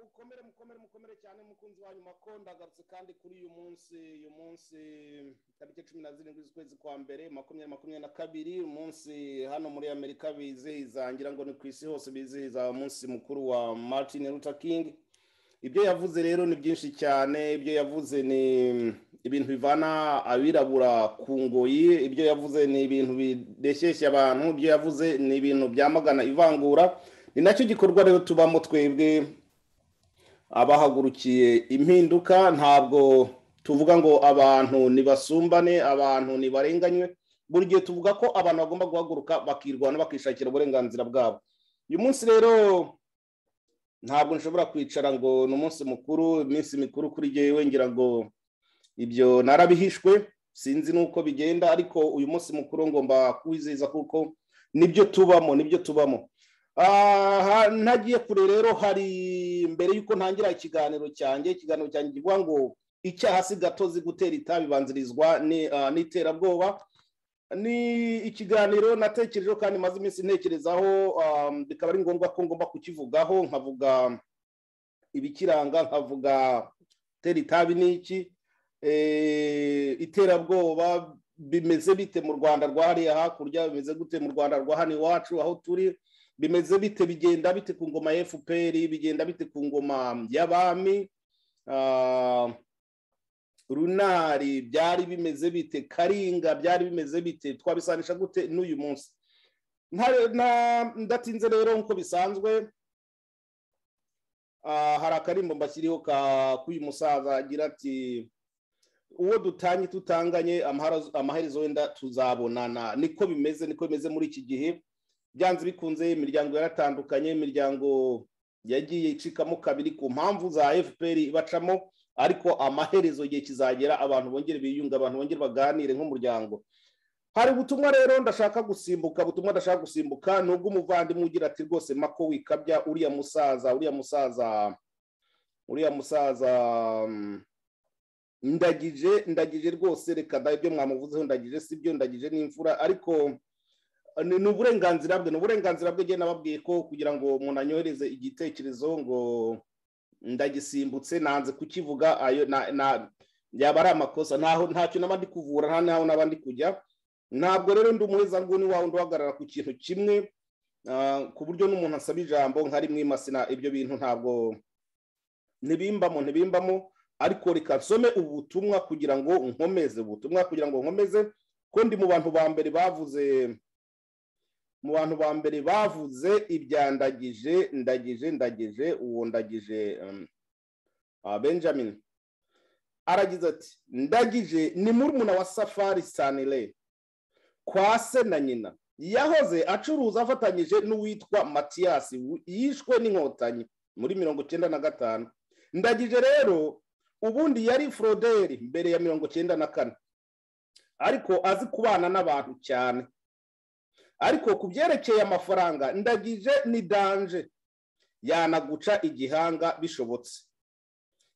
mukomere mukomere mukomere cyane mukunzi wanyu makondo agarutse kandi kuri uyu munsi uyu munsi tariki cumi na zirindwi z'ukwezi kwa mbere makumyabiri makumyabiri na kabiri umunsi hano muri amerika bizihiza ngira ngo ni ku isi hose bizihiza umunsi mukuru wa martin luther king ibyo yavuze rero ni byinshi cyane ibyo yavuze ni ibintu bivana abirabura ku ngoyi ibyo yavuze ni ibintu bideshyeshya abantu ibyo yavuze ni ibintu byamagana ivangura ni nacyo gikorwa rero tubamo twebwe abahagurukiye impinduka ntabwo tuvuga ngo abantu ntibasumbane abantu ntibarenganywe buri gihe tuvuga ko abantu bagomba guhaguruka bakirwana bakishakira uburenganzira bwabo uyu munsi rero ntabwo nshobora kwicara ngo ni umunsi mukuru iminsi mikuru kuri jyewe ngira ngo ibyo narabihishwe sinzi n'uko bigenda ariko uyu munsi mukuru ngomba kuwizihiza kuko nibyo tubamo nibyo tubamo aha ntagiye kure rero hari mbere y'uko ntangira ikiganiro cyanjye ikiganiro cyanjye kivuga ngo icyaha si gatozi gutera itabi bibanzirizwa n'iterabwoba ni ikiganiro natekerejeho kandi maze iminsi ntekerezaho bikaba ari ngombwa ko ngomba kukivugaho nkavuga ibikiranga nkavuga gutera itabi n'iki iterabwoba bimeze bite mu rwanda rwa hariya hakurya bimeze gute mu rwanda rwa hano iwacu aho turi bimeze bite bigenda bite ku ngoma ya fpr bigenda bite ku ngoma y'abami runari byari bimeze bite karinga byari bimeze bite twabisanisha gute n'uyu munsi ndatinze rero nk'uko bisanzwe hari akarimbo mbashyiriho k'uyu musaza agira ati uwo dutanye tutanganye amaherezo wenda tuzabonana niko bimeze niko bimeze muri iki gihe byanze bikunze imiryango yaratandukanye imiryango yagiye icikamo kabiri ku mpamvu za fpr ibacamo ariko amaherezo igihe kizagera abantu bongere biyunga abantu bongere baganire nk'umuryango hari ubutumwa rero ndashaka gusimbuka ubutumwa ndashaka gusimbuka ni ubw'umuvandimwe ugira ati rwose mako wikabya uriya musaza uriya musaza uriya musaza ndagije ndagije rwose reka da ibyo mwamuvuzeho ndagije si byo ndagije n'imfura ariko ni uburenganzira bwe ni uburenganzira bwe nababwiye ko kugira ngo umuntu anyohereze igitekerezo ngo ndagisimbutse nanze kukivuga yaba ari amakosa ntacyo naba ndi kuvura nta n'aho naba ndi kujya ntabwo rero ndi umuheza nguni wawe uhagarara ku kintu kimwe ku buryo n'umuntu asaba ijambo nka rimwe masina ibyo bintu ntabwo ntibimbamo ntibimbamo ariko reka nsome ubutumwa kugira ngo nkomeze ubutumwa kugira ngo nkomeze ko ndi mu bantu ba mbere bavuze mu bantu ba mbere bavuze ibyandagije ndagije ndagije uwo ndagije benjamin aragize ati ndagije ni murumuna wa safari sanire kwa se na nyina yahoze acuruza afatanyije n'uwitwa matiyasi yishwe n'inkotanyi muri mirongo icyenda na gatanu ndagije rero ubundi yari foroderi mbere ya mirongo icyenda na kane ariko azi kubana n'abantu cyane ariko ku byerekeye amafaranga ndagije ni danje yanaguca igihanga bishobotse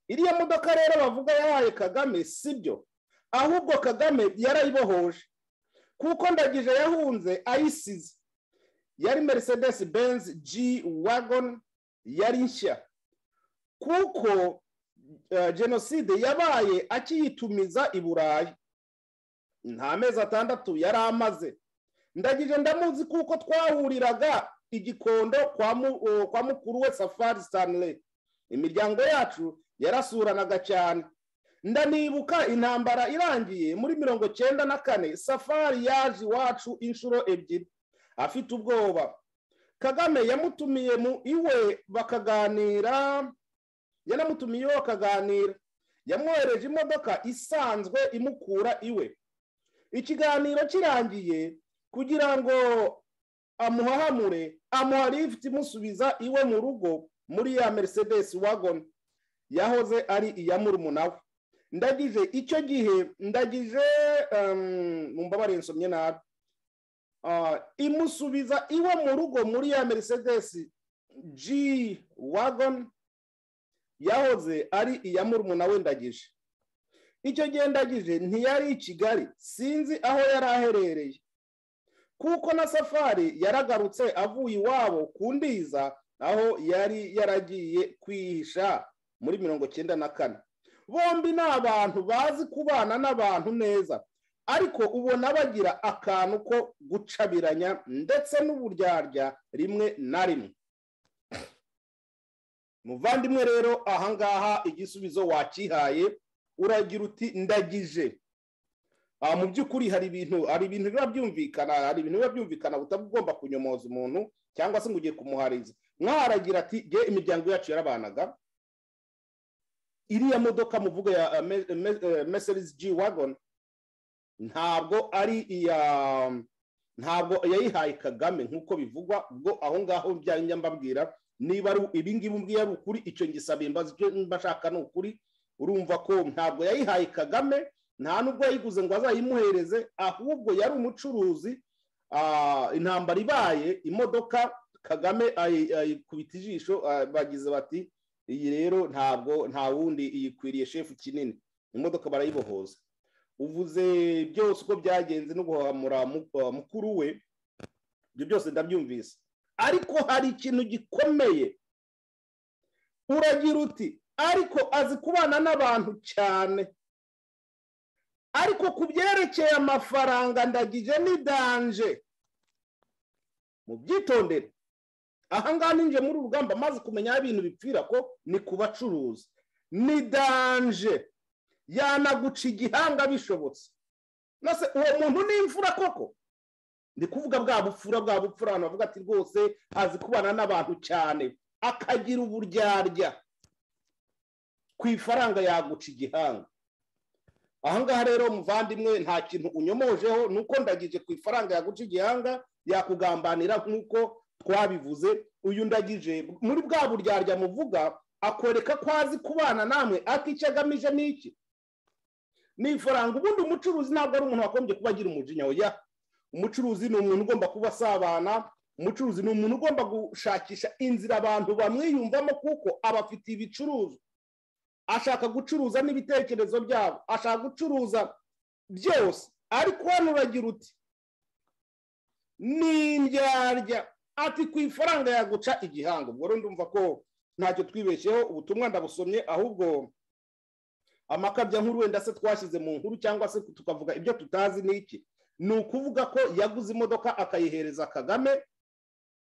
iriya modoka rero bavuga yahaye kagame si byo ahubwo kagame yarayibohoje kuko ndagije yahunze ayisize yari merisedesi benzi ji wagoni yari nshya kuko jenoside yabaye akiyitumiza i burayi nta mezi atandatu yari amaze ndagije ndamuzi kuko twahuriraga igikondo kwa mukuru we safari sanire imiryango yacu yarasuranaga cyane ndanibuka intambara irangiye muri mirongo icyenda na kane safari yaje iwacu inshuro ebyiri afite ubwoba kagame yamutumiye mu iwe bakaganira yanamutumiye iwe bakaganira yamwohereje imodoka isanzwe imukura iwe ikiganiro kirangiye kugira ngo amuhahamure amuha lifuti imusubiza iwe mu rugo muri ya merisedesi wagoni yahoze ari iya murumuna we ndagije icyo gihe ndagije mu mbabare nsomye nabi imusubiza iwe mu rugo muri ya merisedesi ji wagoni yahoze ari iya murumuna we ndagije icyo gihe ndagije ntiyari i kigali sinzi aho yari aherereye kuko na safari yaragarutse avuye iwabo ku ndiza aho yari yaragiye kwihisha muri mirongo icyenda na kane bombi ni abantu bazi kubana n'abantu neza ariko ubona bagira akantu ko gucabiranya ndetse n'uburyarya rimwe na rimwe muvandimwe rero ahangaha igisubizo wakihaye uragira uti ndagije mu by'ukuri hari ibintu hari ibintu biba byumvikana hari ibintu biba byumvikana utaba ugomba kunyomoza umuntu cyangwa se ngo ugiye kumuhariza mwaragira ati ge imiryango yacu yarabanaga iriya modoka muvuga ya meserizi ji wagoni ntabwo ari iya ntabwo yayihaye kagame nk'uko bivugwa ubwo aho ngaho njya mbabwira niba ari ibingibi mbwiye ari ukuri icyo ngisabiye mbaza icyo mba nshaka ni ukuri urumva ko ntabwo yayihaye kagame nta nubwo yayiguze ngo azayimuhereze ahubwo yari umucuruzi intambara ibaye imodoka kagame ayikubita ijisho bagize bati iyi rero ntabwo nta wundi iyikwiriye shefu kinini imodoka barayibohoza uvuze byose uko byagenze no guhamura mukuru we ibyo byose ndabyumvise ariko hari ikintu gikomeye uragira uti ariko azi kubana n'abantu cyane ariko ku byerekeye amafaranga ndagije ni danje mu byitondere ahangaha ninjiye muri urugamba maze kumenya aho ibintu bipfira ko ni ku bacuruzi ni danje yanaguca igihanga bishobotse maze uwo muntu ni imfura koko ni kuvuga bwa bupfura bwa bupfura abantu bavuga ati rwose azi kubana n'abantu cyane akagira uburyarya ku ifaranga yaguca igihanga ahangaha rero muvandimwe nta kintu unyomojeho ni uko ndagije ku ifaranga yaguca igihanga yakugambanira nk'uko twabivuze uyu ndagije muri bwa buryarya muvuga akwereka ko azi kubana namwe ariko icyo agamije ni iki ni ifaranga ubundi umucuruzi ntabwo ari umuntu wagombye kuba agira umujinya ya umucuruzi ni umuntu ugomba kuba asabana umucuruzi ni umuntu ugomba gushakisha inzira abantu bamwiyumvamo kuko abafitiye ibicuruzwa ashaka gucuruza n'ibitekerezo byabo ashaka gucuruza byose ariko hano uragira uti ni indyarya ati ku ifaranga yaguca igihango ubwo rero ndumva ko ntacyo twibeshyeho ubutumwa ndabusomye ahubwo amakabya nkuru wenda se twashyize mu nkuru cyangwa se tukavuga ibyo tutazi ni iki ni ukuvuga ko yaguze imodoka akayihereza kagame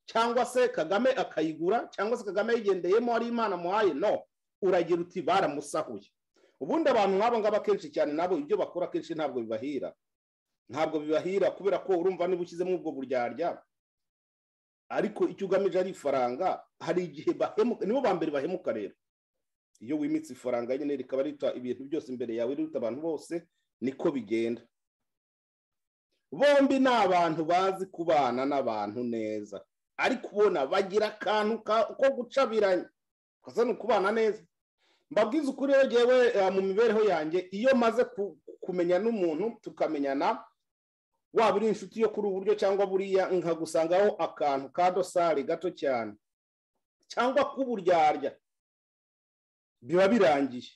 cyangwa se kagame akayigura cyangwa se kagame yigendeyemo ari imana amuhaye no uragira uti baramusahuye ubundi abantu nk'abo ngabo akenshi cyane nabo ibyo bakora akenshi ntabwo bibahira ntabwo bibahira kubera ko urumva niba ushyizemo ubwo buryarya ariko icyo ugamije ari ifaranga hari igihe bahemuka nibo ba mbere bahemuka rero iyo wimitse ifaranga nyine rikaba rita ibintu byose imbere yawe riruta abantu bose niko bigenda bombi ni abantu bazi kubana n'abantu neza ariko ubona bagira akantu ko gucabiranya kasa ni ukubana neza mbabwiza ukuri yewe mu mibereho yanjye iyo maze kumenya n'umuntu tukamenyana waba uri inshuti yo kuri uburyo cyangwa buriya nkagusangaho akantu ka dosari gato cyane cyangwa k'uburyarya biba birangiye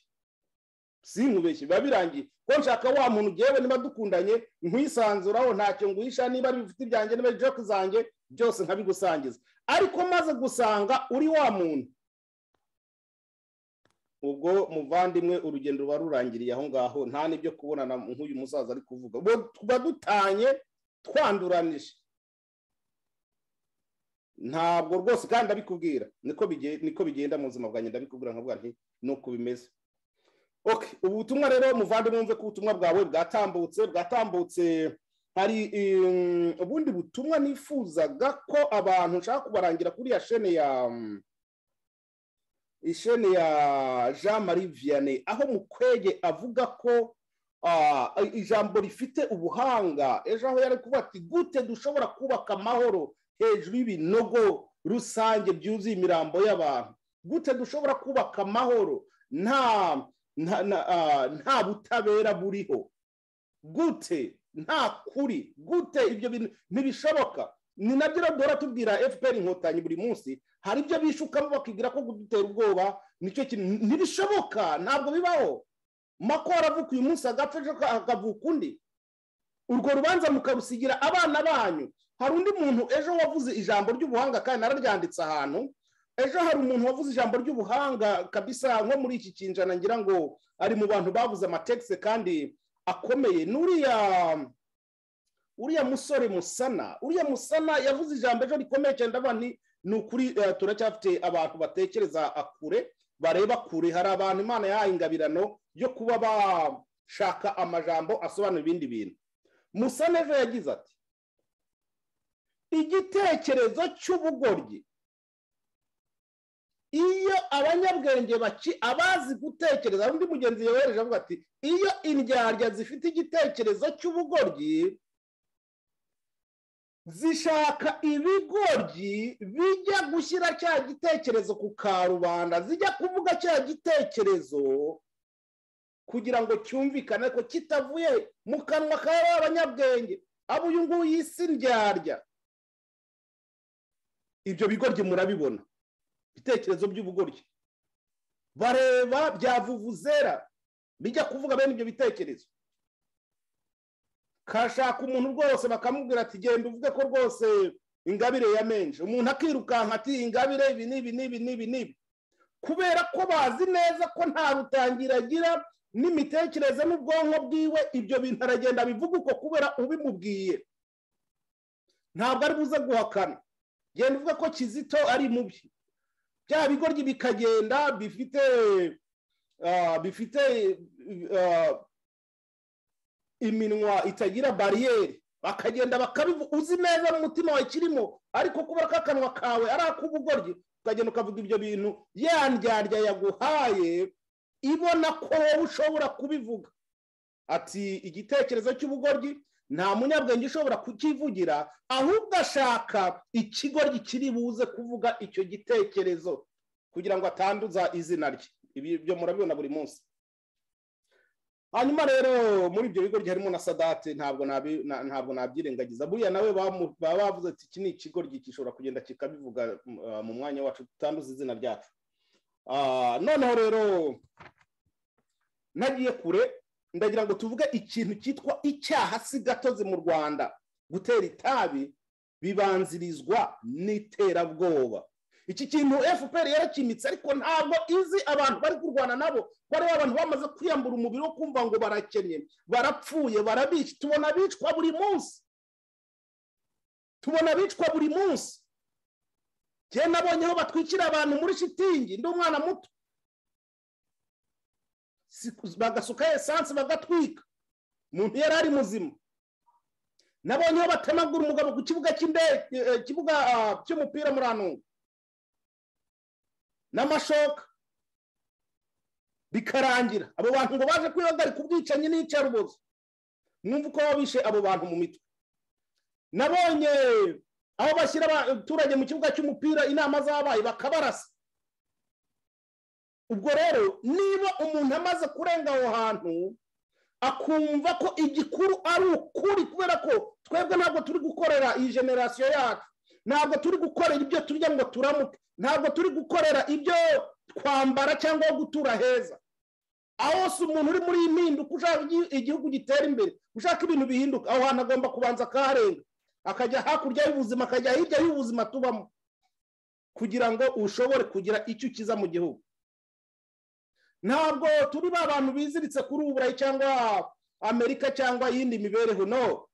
si nkubeshye biba birangiye ko nshaka wa muntu ugewe niba dukundanye nkwisanzuraho ntacyo nguhisha niba ari ibifite ibyanjye niba ari joke zanjye byose nkabigusangiza ariko maze gusanga uri wa muntu ubwo muvandimwe urugendo ruba rurangiriye aho ngaho nta n'ibyo kubonana nk'uyu musaza ari kuvuga tuba dutanye twanduranije ntabwo rwose kandi abikubwira niko bigenda mu buzima bwanjye ndabikubwira nkavuga nti nuko bimeze ubu butumwa rero muvandimwe wumve ko ubutumwa bwawe bwatambutse bwatambutse hari ubundi butumwa nifuzaga ko abantu nshaka kubarangira kuri ya shene ya isheni ya jean marie vianney aho mukwege avuga ko ijambo rifite ubuhanga ejo aho yari kuvuga ati gute dushobora kubaka amahoro hejuru y'ibinogo rusange byuzuye imirambo y'abantu gute dushobora kubaka amahoro nta butabera buriho gute nta kuri gute ibyo bintu ntibishoboka ni nabyo dora tubwira fpr inkotanyi buri munsi hari ibyo bishukamo bakibwira ko kudutera ubwoba nicyo kintu ntibishoboka ntabwo bibaho makora avuka uyu munsi agapfa ejo hakavuka undi urwo rubanza mukarusigira abana banyu hari undi muntu ejo wavuze ijambo ry'ubuhanga kandi nararyanditse ahantu ejo hari umuntu wavuze ijambo ry'ubuhanga kabisa nko muri iki kinjana ngira ngo ari mu bantu babuze amategisi kandi akomeye n'uriya uriya musore musana uriya musana yavuze ijambo ejo rikomeye cyane ndavuga ni ni ukuri turacyafite abantu batekereza kure bareba kure hari abantu imana yahaye ingabirano yo kuba bashaka amajambo asobanura ibindi bintu musana ejo yagize ati igitekerezo cy'ubugoryi iyo abanyabwenge baki abazi gutekereza undi mugenzi yohereje avuga ati iyo indyarya zifite igitekerezo cy'ubugoryi zishaka ibigoryi bijya gushyira cya gitekerezo ku karubanda zijya kuvuga cya gitekerezo kugira ngo cyumvikane ko kitavuye mu kanwa ka abanyabwenge abo uyu nguyu y'isi ndyarya ibyo bigoryi murabibona ibitekerezo by'ubugoryi bareba byavuvuzera bijya kuvuga bene ibyo bitekerezo kashaka umuntu rwose bakamubwira ati genda uvuge ko rwose ingabire yamenje umuntu akirukanka ati ingabire ibi n'ibi n'ibi n'ibi n'ibi kubera ko bazi neza ko nta rutangira agira n'imitekerereze n'ubwonko bwiwe ibyo bintu aragenda abivuga uko kubera ubimubwiye ntabwo ari buze guhakana genda uvuga ko kizito ari mubi bya bigoryi bikagenda bifite bifite iminwa itagira bariyeri bakagenda bakabivuga uzi neza mu mutima wawe kirimo ariko kubera ko akanwa kawe ari ak'ubugoryi ukagenda ukavuga ibyo bintu ya ndyarya yaguhaye ibona ko wowe ushobora kubivuga ati igitekerezo cy'ubugoryi nta munyabwenge ushobora kukivugira ahubwo ashaka ikigoryi kiri buze kuvuga icyo gitekerezo kugira ngo atanduza izina rye ibi byo murabibona buri munsi hanyuma rero muri ibyo bigoryi harimo na sadate ntabwo ntabwo nabyirengagiza buriya nawe baba bavuze ati iki ni ikigoryi gishobora kugenda kikabivuga mu mwanya wacu tutanduza izina ryacu noneho rero nagiye kure ndagira ngo tuvuge ikintu cyitwa icyaha si gatozi mu rwanda gutera itabi bibanzirizwa n'iterabwoba iki kintu fpr yarakimitse ariko ntabwo izi abantu bari kurwana nabo bari abantu bamaze kwiyambura umubiri wo kumva ngo barakennye barapfuye barabica tubona abicwa buri munsi tubona abicwa buri munsi njye nabonye aho batwikira abantu muri shitingi ndi umwana muto bagasukaho esanse bagatwika umuntu yari ari muzima nabonye aho batemagura umugabo ku kibuga cy'indege kibuga cy'umupira muri anunga n'amashoka bikarangira abo bantu ngo baje kwihagarika ubwicanyi n'iyicarubozo mwumva uko bishe abo bantu mu mitwe nabonye aho bashyira abaturage mu kibuga cy'umupira inama zabaye bakabarasa ubwo rero niba umuntu amaze kurenga aho hantu akumva ko igikuru ari ukuri kubera ko twebwe ntabwo turi gukorera iyi generasiyo yacu ntabwo turi gukorera ibyo turya ngo turamuke ntabwo turi gukorera ibyo kwambara cyangwa gutura heza aho hose umuntu uri muri iyi mpinduka ushaka igihugu gitera imbere ushaka ibintu bihinduka aho hantu agomba kubanza akaharenga akajya hakurya y'ubuzima akajya hirya y'ubuzima tubamo kugira ngo ushobore kugira icyo ukiza mu gihugu ntabwo turi ba bantu biziritse kuri uburayi cyangwa amerika cyangwa iyindi mibereho no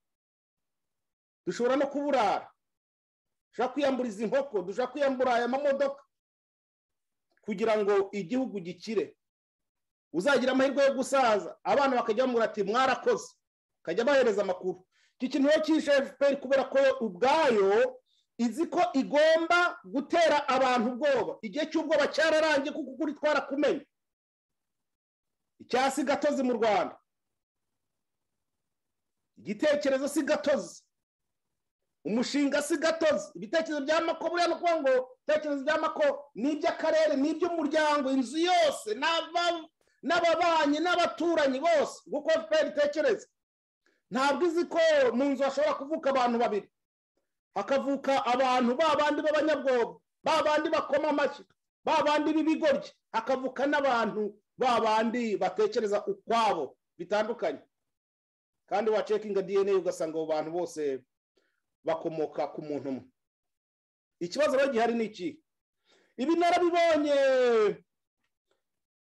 dushobora no kuburara dushobora kwiyambura izi nkoko dushobora kwiyambura aya mamodoka kugira ngo igihugu gikire uzagira amahirwe yo gusaza abana bakajya bamubwira ati mwarakoze bakajya bahereza amakuru iki kintu rero cyishe efuperi kubera ko ubwayo izi ko igomba gutera abantu ubwoba igihe cy'ubwoba cyararangiye kuko ukuri twarakumenye icyasi gatozi mu rwanda igitekerezo si gatozi umushinga si gatozi ibitekerezo bya mako buriya ni ukuvuga ngo ibitekerezo bya mako ni iby'akarere ni iby'umuryango inzu yose n'ababanyi n'abaturanyi bose kuko fpr itekereza ntabwo izi ko mu nzu hashobora kuvuka abantu babiri hakavuka abantu ba bandi b'abanyabwoba ba bandi bakoma amashyi ba bandi b'ibigoryi hakavuka n'abantu ba bandi batekereza ukwabo bitandukanye kandi wacekinga dna ugasanga abo bantu bose bakomoka ku muntu umwe ikibazo rero gihari ni iki ibi narabibonye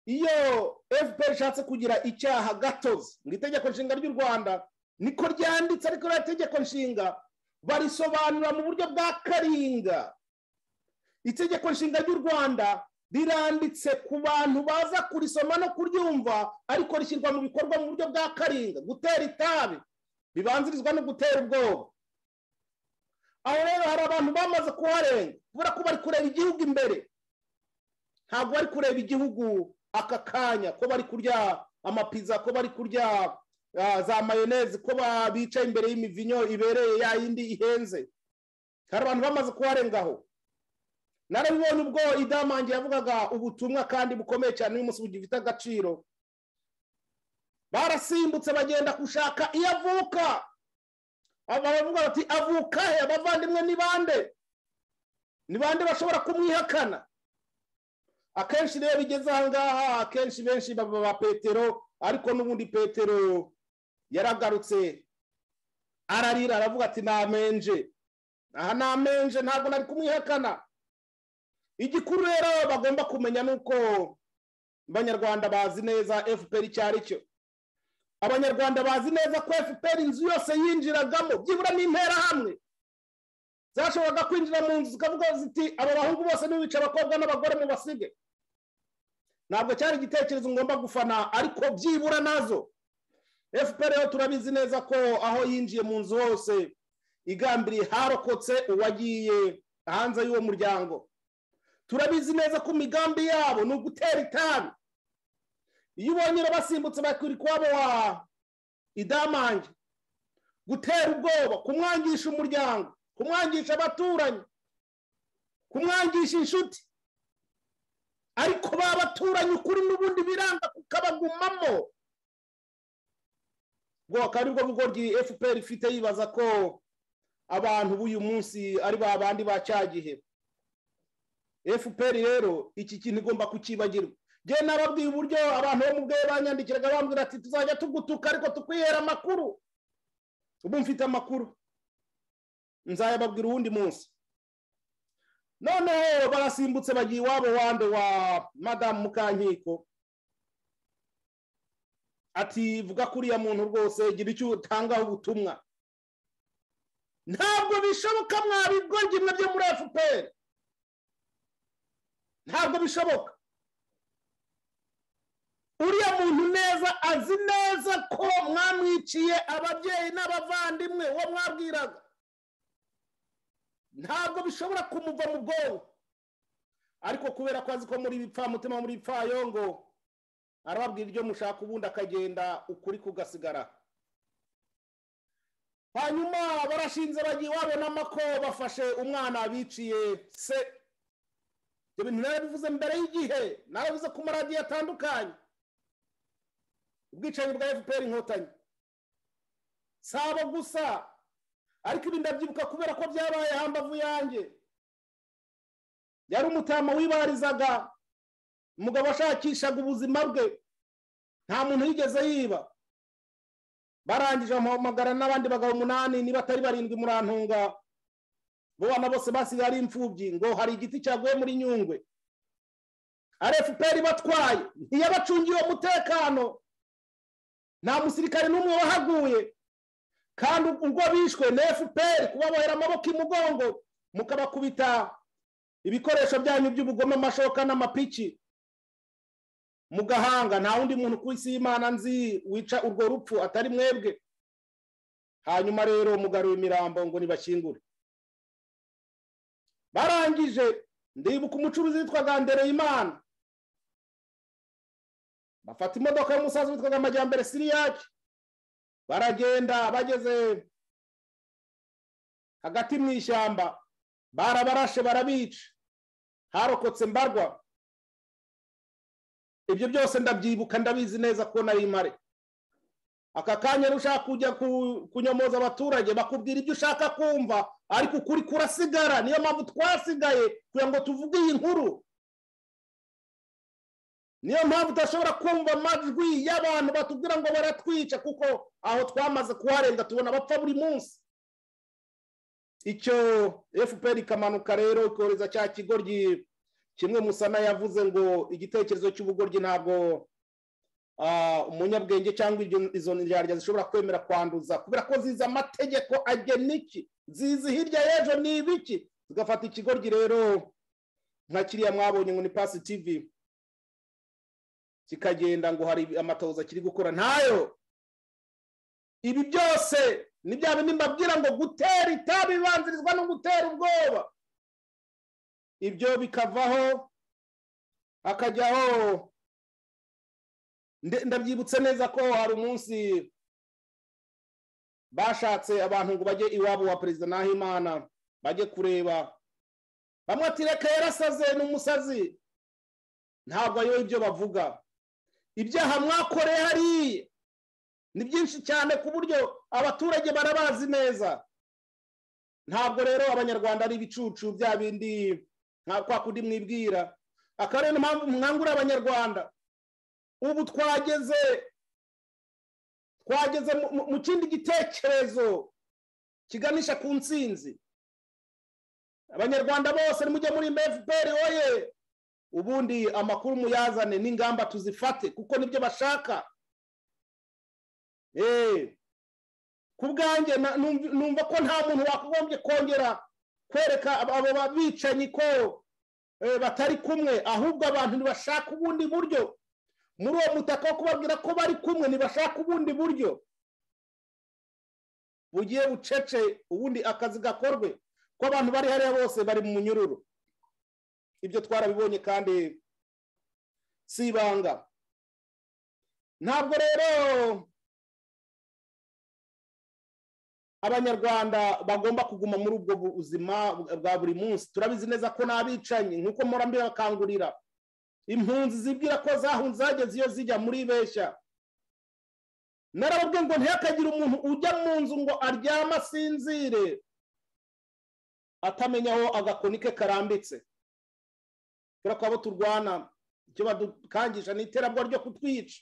iyo fpr ishatse kugira icyaha gatozi mu itegeko nshinga ry'u rwanda niko ryanditse ariko rero itegeko nshinga barisobanura mu buryo bwa karinga itegeko nshinga ry'u rwanda riranditse ku bantu baza kurisoma no kuryumva ariko rishyirwa mu bikorwa mu buryo bwa karinga gutera itabi bibanzirizwa no gutera ubwoba aho rero hari abantu bamaze kuharenga kubera ko bari kureba igihugu imbere ntabwo bari kureba igihugu aka kanya ko bari kurya amapiza ko bari kurya za mayoneze ko bicaye imbere y'imivinyo ibereye ya yindi ihenze hari abantu bamaze kuharengaho narabibonye ubwo idamange yavugaga ubutumwa kandi bukomeye cyane uyu munsi bugifite agaciro barasimbutse bagenda gushaka iyo avuka baravuga bati avuka he abavandimwe ni bande ni bande bashobora kumwihakana akenshi rero bigeze aha ngaha akenshi benshi baba ba petero ariko n'ubundi petero yaragarutse ararira aravuga ati namenje aha namenje ntabwo nari kumwihakana igikuru rero bagomba kumenya ni uko abanyarwanda bazi neza fpr icyo ari cyo abanyarwanda bazi neza ko fpr inzu yose yinjiragamo byibura n'interahamwe zashoboraga kwinjira mu nzu zikavuga ziti aba bahungu bose ntibice abakobwa n'abagore mu basige ntabwo cyari igitekerezo ngomba gufana ariko byibura nazo fpr rero turabizi neza ko aho yinjiye mu nzu hose igambiriye harokotse uwagiye hanze y'uwo muryango turabizi neza ko imigambi yabo ni ugutera itabi iyo ubonye basimbutse bakiri kuwabo wa idamange gutera ubwoba kumwangisha umuryango kumwangisha abaturanyi kumwangisha inshuti ariko ba baturanyi ukuri n'ubundi biranga kukabagumamo ubwo akaba ari bwo bugoryi fpr ifite yibaza ko abantu b'uyu munsi ari ba bandi ba cyagihe fpr rero iki kintu igomba kukibagirwa njyewe nababwiye uburyo abantu bo mu bwe banyandikiraga bambwira ati tuzajya tugutuka ariko tukwihera amakuru ubu mfite amakuru nzayababwira uwundi munsi noneho barasimbutse bagiye iwabo wande wa madamu mukankiko ati vuga kuriya muntu rwose gira icyo utangaho ubutumwa ntabwo bishoboka mwabigoryi byo muri fpr ntabwo bishoboka uriya muntu neza azi neza ko mwamwiciye ababyeyi n'abavandimwe uwo mwabwiraga ntabwo bishobora kumuva mu bwonko ariko kubera ko azi ko muri bipfamutima muri bipfayongo arababwira ibyo mushaka ubundi akagenda ukuri kugasigara hanyuma barashinze bagiye babonamo ko bafashe umwana biciye se ibyo bintu narabivuze mbere y'igihe narabivuze ku maradiyo atandukanye ubwicanyi bwa fpr inkotanyi si abo gusa ariko ibi ndabyibuka kubera ko byabaye hambavu yanjye yari umutama wibarizaga umugabo washakishaga ubuzima bwe nta muntu yigeze yiba barangije bamuhamagara n'abandi bagabo umunani niba atari barindwi murantunga bo bana bose basigaye ari imfubyi ngo hari igiti cyaguye muri nyungwe fpr batwaye ntiyabacungiye umutekano nta musirikare n'umwe wahaguye kandi ubwo bishwe na fpr kubabohera amaboko imugongo mukabakubita ibikoresho byanyu by'ubugome amashoka n'amapiki mu gahanga nta wundi muntu ku isi y'imana nzi wica urwo rupfu atari mwebwe hanyuma rero mugaruye imirambo ngo ntibakingure barangije ndibuka umucuruzi witwaga imana bafata imodoka y'umusaza witwaga amajyambere siriyake baragenda bageze hagati mu ishyamba barabarashe barabica harokotse mbarwa ibyo byose ndabyibuka ndabizi neza ko nari mare aka kanya ushaka kujya kunyomoza abaturage bakubwira ibyo ushaka kumva ariko ukuri kurasigara niyo mpamvu twasigaye kugira ngo tuvuge iyi nkuru niyo mpamvu udashobora kumva amajwi y'abantu batubwira ngo baratwica kuko aho twamaze kuharenga tubona bapfa buri munsi icyo fpr ikamanuka rero ikohereza cya kigoryi kimwe musana yavuze ngo igitekerezo cy'ubugoryi ntabwo umunyabwenge cyangwa izo ndyarya zishobora kwemera kwanduza kubera ko zizi amategeko agena iki zizi hirya y'ejo ni ibiki zigafata ikigoryi rero nka kiriya mwabonye ngo ni pasi tivi kikagenda ngo hari amatoza kiri gukora ntayo ibi byose ni bya bindi mbabwira ngo gutera itabi bibanzirizwa no gutera ubwoba ibyo bikavaho hakajyaho ndabyibutse neza ko hari umunsi bashatse abantu ngo bajye iwabo wa perezida nahimana bajye kureba bamwe ati reka yarasaze ni umusazi ntabwo ayoboye ibyo bavuga ibyaha mwakoreye hariya ni byinshi cyane ku buryo abaturage barabazi neza ntabwo rero abanyarwanda ari ibicucu bya bindi kwa kundi mwibwira akaba ariyo mpamvu mwangura abanyarwanda ubu twageze twageze mu kindi gitekerezo kiganisha ku nsinzi abanyarwanda bose nimujye muri fpr oye ubundi amakuru muyazane n'ingamba tuzifate kuko nibyo bashaka ku bwanjye numva ko nta muntu wagombye kongera kwereka abo babicanyi ko batari kumwe ahubwo abantu ntibashaka ubundi buryo muri uwo mutaka wo kubabwira ko bari kumwe ntibashaka ubundi buryo bugiye bucece ubundi akazi gakorwe ko abantu bari hariya bose bari mu munyururu ibyo twarabibonye kandi si ibanga ntabwo rero abanyarwanda bagomba kuguma muri ubwo buzima bwa buri munsi turabizi neza ko n'abicanyi nk'uko murambi bakangurira impunzi zibwira ko zahunze zageze iyo zijya muri beshya narababwiye ngo ntihakagire umuntu ujya mu nzu ngo aryame asinzire atamenya aho agakoni ke karambitse kubera ko abo turwana icyo badukangisha ni iterabwoba ryo kutwica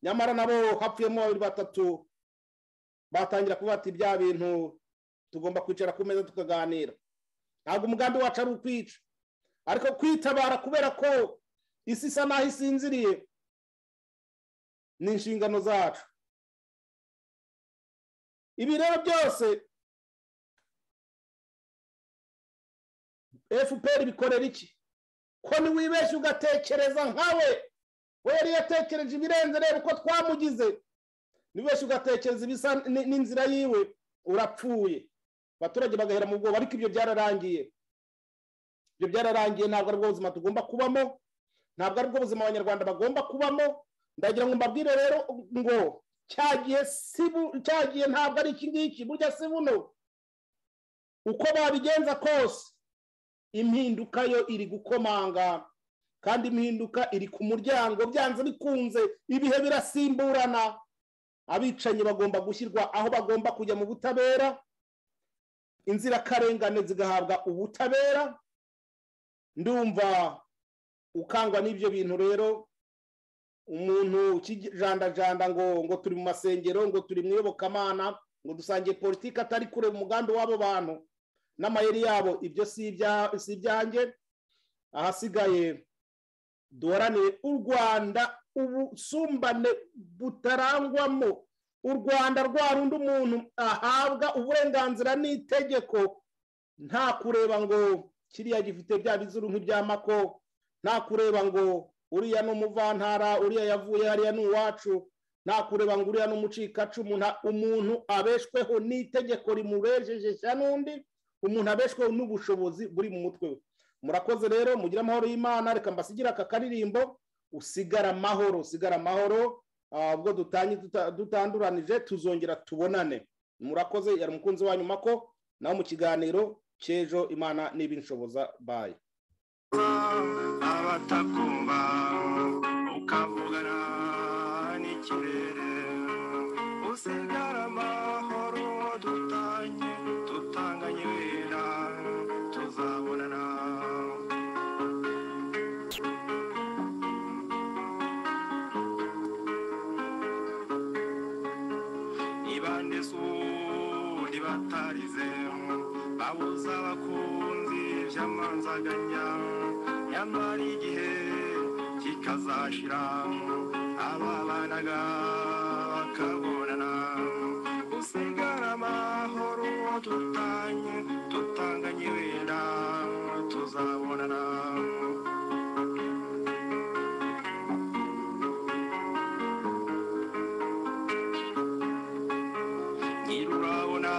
nyamara nabo hapfuyemo babiri batatu batangira kuba ati bya bintu tugomba kwicara ku meza tukaganira ntabwo umugambi wacu ari ukwica ariko kwitabara kubera ko isi isa n'aho isinziriye ni inshingano zacu ibi rero byose fpr bikorera iki ko niwibeshya ugatekereza nkawe we yari yatekereje ibirenze reba uko twamugize nibeshye ugatekereza ibisa n'inzira yiwe urapfuye abaturage bagahera mu bwoba ariko ibyo byararangiye ibyo byararangiye ntabwo ari bwo buzima tugomba kubamo ntabwo ari bwo buzima abanyarwanda bagomba kubamo ndagira ngo mbabwire rero ngo cyagiye cyagiye ntabwo ari iki ngiki burya si buno uko babigenza kose impinduka yo iri gukomanga kandi impinduka iri ku muryango byanze bikunze ibihe birasimburana abicanyi bagomba gushyirwa aho bagomba kujya mu butabera inzirakarengane zigahabwa ubutabera ndumva ukangwa n'ibyo bintu rero umuntu ukijandajanda ngo ngo turi mu masengero ngo turi mu iyobokamana ngo dusangiye politiki atari kure umugambi w'abo bantu n'amayeri yabo ibyo si ibyanjye ahasigaye duharanire u rwanda ubusumbane butarangwamo u rwanda rwa rundi umuntu ahabwa uburenganzira n'itegeko nta kureba ngo kiriya gifite bya bizuru nk'ibyamako nta kureba ngo uriya ni umuvantara uriya yavuye hariya ni uwacu nta kureba ngo uriya ni umucikacumu umuntu abeshweho n'itegeko rimubejejesha n'undi umuntu abeshweho n'ubushobozi buri mu mutwe we murakoze rero mugire amahoro y'imana reka mbasigire aka karirimbo usigara amahoro usigara amahoro ubwo dutanduranije tuzongera tubonane murakoze yari umukunzi wa nyuma ko nawe mu kiganiro cy'ejo imana n'ibinshoboza baye abatakumva ukavugana n'ikirere usigara amahoro dutanye tutanganye wera tuzabonana nibande sudi batarize babuza abakunzi by'amanzaganya nyamara igihe kikazashira ababanaga bakabonana usigara amahoro tutanye tutanganye wenda tuzabonana nyirurabona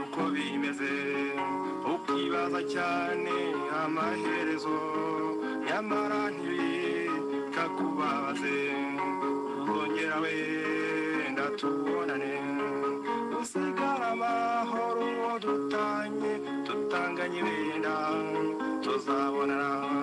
uko bimeze ukibaza cyane amaherezo nyamara ntibikakubabaze uzongera wenda tubonane usigara amahoro dutanye tutanganye wenda tuzabonana